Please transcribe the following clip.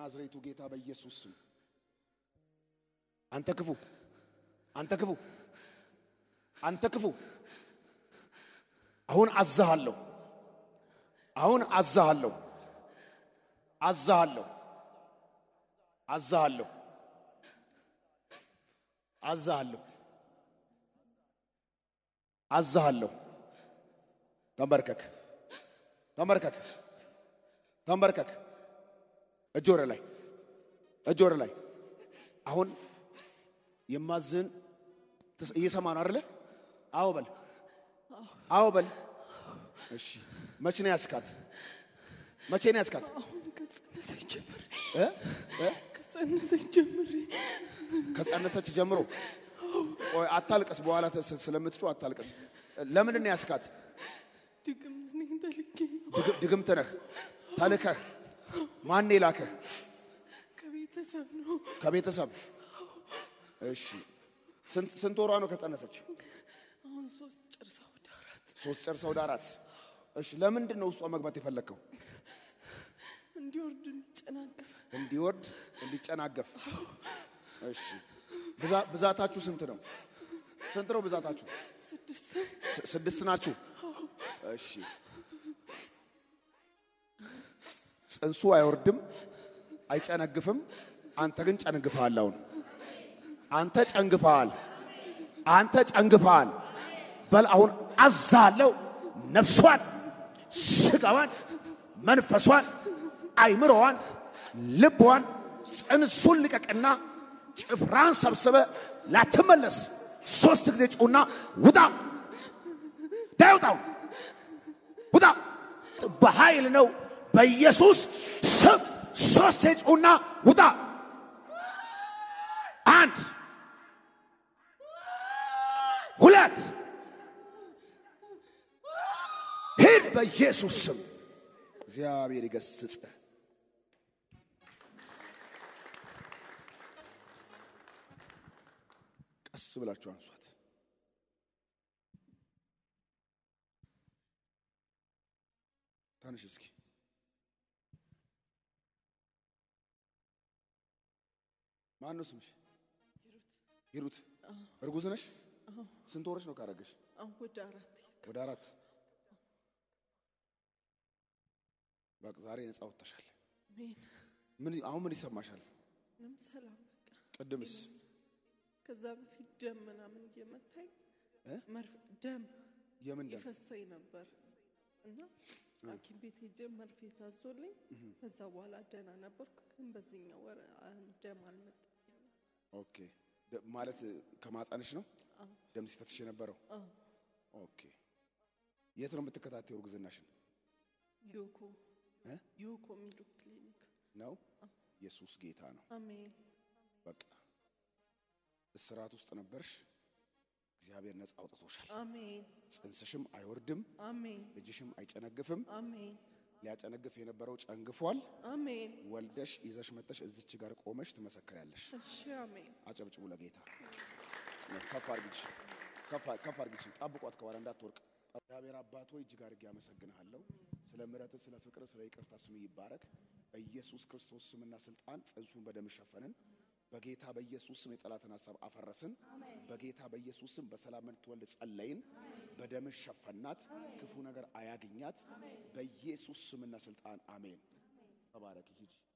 በናዝሬቱ ጌታ በኢየሱስ ስም አንተ ክፉ አንተ ክፉ አንተ ክፉ አሁን አዛሃለሁ አሁን አዛሃለሁ አዛሃለሁ አዛሃለሁ አዛሃለሁ አዛሃለሁ ተንበርከክ ተንበርከክ ተንበርከክ እጅ ወደ ላይ እጅ ወደ ላይ አሁን የማዝን እየሰማ ነው አይደለ? አዎ በል አዎ በል። እሺ መቼ ነው ያስካት? መቼ ነው ያስካት? አሁን ከጸነሰች ጀምሬ እ እ ከጸነሰች ጀምሬ ከጸነሰች ጀምሮ ቆይ አታልቅስ። በኋላ ተ- ስለምትጮህ አታልቅስ። ለምንድን ነው ያስካት? ድግምት ነኝ ተልኬ ነው ድግ- ድግምት ነህ ተልከህ። ማን የላከህ? ከቤተሰብ ነው። ከቤተሰብ። እሺ ስንት ስንት ወሯ ነው ከጸነሰች? አሁን ሶስት ጨርሳ ወደ አራት ሶስት ጨርሳ ወደ አራት። እሺ ለምንድን ነው ውስጧ መግባት የፈለግከው? እንዲወርድ እንዲጨናገፍ እንዲወርድ እንዲጨናገፍ። እሺ ብዛ- ብዛታችሁ ስንት ነው? ስንት ነው ብዛታችሁ? ስድስት ስ- ስድስት ናችሁ። እሺ ጽንሱ አይወርድም፣ አይጨነግፍም። አንተ ግን ጨንግፈሃል። አሁን አንተ ጨንግፈሃል። አንተ ጨንግፈሃል። በል አሁን አዛለው ነፍሷን፣ ስጋዋን፣ መንፈሷን፣ አይምሮዋን፣ ልቧን፣ ጽንሱን ልቀቅና ጭፍራን ሰብስበ ላትመለስ ሶስት ጊዜ ጩና ውጣ ዳይ ውጣው ውጣ በኃይል ነው በኢየሱስ ስም ሶስት ጩና ውጣ አንድ ሁለት ሂድ በኢየሱስ ስም እግዚአብሔር ይገስጽ ቀስ ብላችሁ አንሷት ታንሽ እስኪ ማን ነው ስምሽ? ሂሩት። እርጉዝ ነሽ? ስንት ወርሽ ነው ካረገሽ? አሁን ወደ አራት ወደ አራት። በቃ ዛሬ ነፃ ወጥተሻል። ሜን ምን አሁን ምን ይሰማሻል? ምንም ሰላም በቃ ቅድምስ ከዛ በፊት ደም ምናምን እየመታኝ እ? መርፌ ደም የምን ደም? ይፈሰኝ ነበር እና ሐኪም ቤት ሄጄ መርፌ ታዞልኝ ከዛ በኋላ ደህና ነበርኩ። ግን በዚህኛው ወር አሁን ደም አልመጣም። ኦኬ ደ- ማለት ከማጻንሽ ነው ደም ሲፈትሽ የነበረው? አዎ ኦኬ የት ነው የምትከታተዩ እርግዝናሽን? ዮኮ እ? ዮኮ የሚሉ ክሊኒክ ነው ኢየሱስ ጌታ ነው። አሜን በቃ እስራት ውስጥ ነበርሽ፣ እግዚአብሔር ነፃ አውጥቶሻል። አሜን ጽንስሽም አይወርድም፣ አሜን ልጅሽም አይጨነግፍም። አሜን ሊያጨነግፍ የነበረው ጨንግፏል። አሜን ወልደሽ ይዘሽ መጥተሽ እዚች ጋር ቆመሽ ትመሰክሪያለሽ። እሺ አሜን አጨብጭቡ ለጌታ። ከፍ አርግች፣ ከፍ አርግች። ጠብቋት ከኋላ እንዳትወርቅ። እግዚአብሔር አባት ሆይ እጅግ አድርጌ አመሰግንሃለሁ። ስለ ምሕረት፣ ስለ ፍቅር፣ ስለ ይቅርታ ስም ይባረክ። በኢየሱስ ክርስቶስ ስምና ስልጣን ጽንሱን በደም ሸፈንን። በጌታ በኢየሱስ ስም የጠላትን ሀሳብ አፈረስን። በጌታ በኢየሱስ ስም በሰላም እንድትወልድ ጸለይን። በደም ሸፈናት። ክፉ ነገር አያግኛት። በኢየሱስ ስምና ስልጣን አሜን። ተባረክ ሂጂ